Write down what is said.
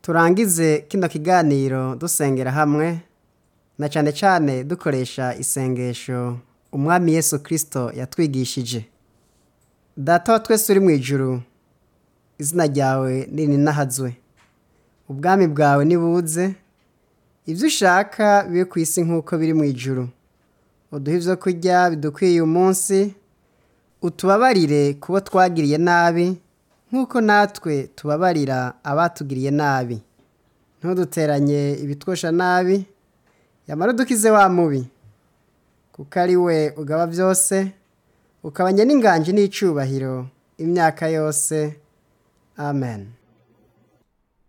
turangize kino kiganiro dusengera hamwe na cyane cyane dukoresha isengesho umwami yesu kirisito yatwigishije data wa twese uri mu ijuru izina ryawe nirinahazwe ubwami bwawe nibuze ibyo ushaka bibe ku isi nk'uko biri mu ijuru uduhe ibyo kurya bidukwiye umunsi utubabarire kubo twagiriye nabi nk'uko natwe tubabarira abatugiriye nabi ntuduteranye ibitwosha nabi yamara udukize wa mubi kuko ari we ugaba byose ukabanya n'inganji n'icyubahiro imyaka yose amen